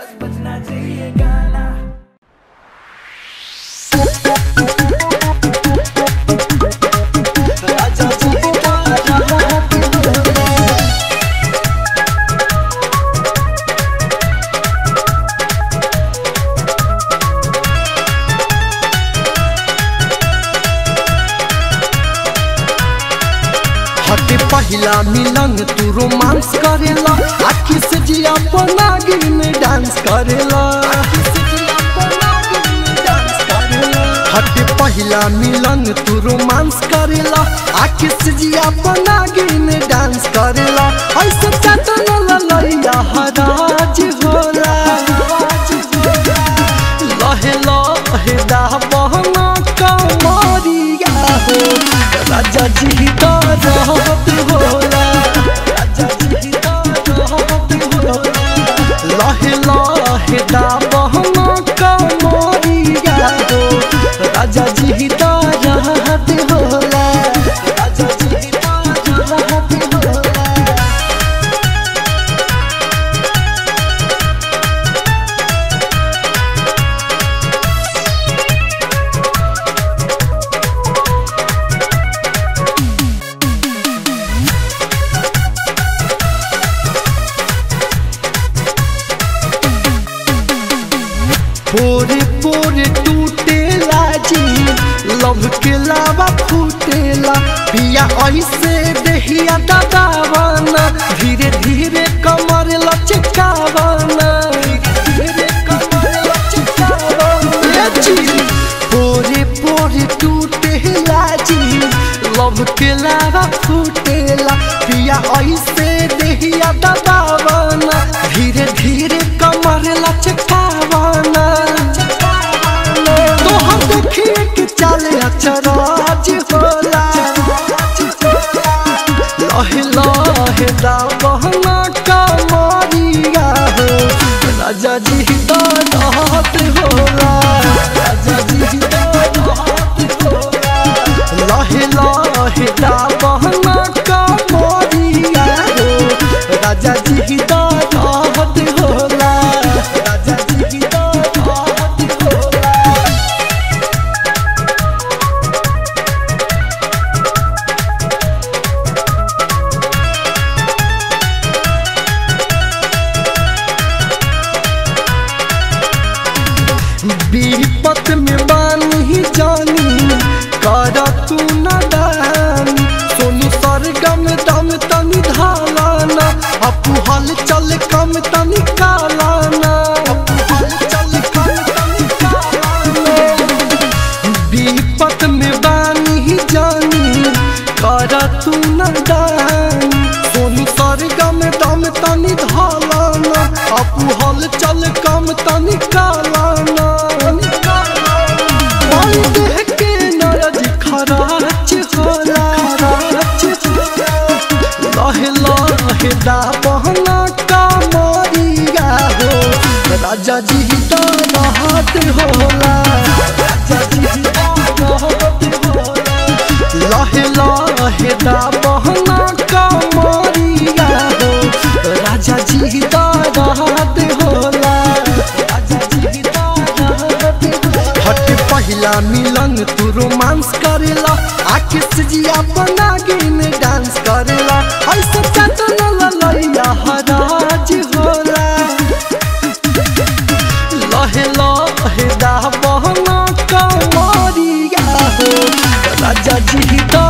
बस बजना चाहिए गाना हटे पहिला मिलन तू रोमांस करेला आखी से जिया पनागिन में डांस करेला हटे पहिला मिलन तू रोमांस करेला आखी से जिया पनागिन में डांस करेला ऐसे चटन ललैया हराज होला लहे लहे दा बहना कमरिया हो राजा जी का रहत होला राजा जी का रहत होला लहे लहे दा बहना कमरिया हो राजा जी का रहत होला राजा जी का रहत होला पोरे पोरे टूटेला जी लव के लावा फूटेला पिया ऐसे देहिया दबावाना धीरे धीरे कमर लचकावाना धीरे कमर लचकावाना जी पोरे पोरे टूटेला जी लव के लावा फूटेला पिया ऐसे देहिया दबावाना धीरे धीरे कमर लचकावाना तो हम देखिए कि चले अचराज होला लहे लहे दा बहना कमरिया हो राजा जी तो रहत होला राजा जी तो रहत होला लहे लहे दा बहना कमरिया हो राजा जी तो रहत होला राजा जी तो रहत होला विपत में बानी जानी कर तू न दानी सोनू सरगम दम तनी धालाना अपू हल चल कम तनी कालाना अपू हल चल कम तनी कालाना विपत में बानी जानी कर तू न दानी सोनू सरगम दम तनी धालाना अपू हल चल कम तनी कालाना ओई देह के नरज खराच होला लहे लहे दा बहना कमरिया हो राजा जी तो रहत होला राजा जी तो रहत होला लहे लहे दा बहना कमरिया हो राजा जी तो रहत होला राजा जी तो रहत होला हट पहिला मिलन तू रोमांस करेला आखिर से जिया बना गिन डांस करेला ऐसे चटन ललैया हराज होला लहे लहे दा बहना कमरिया हो राजा जी तो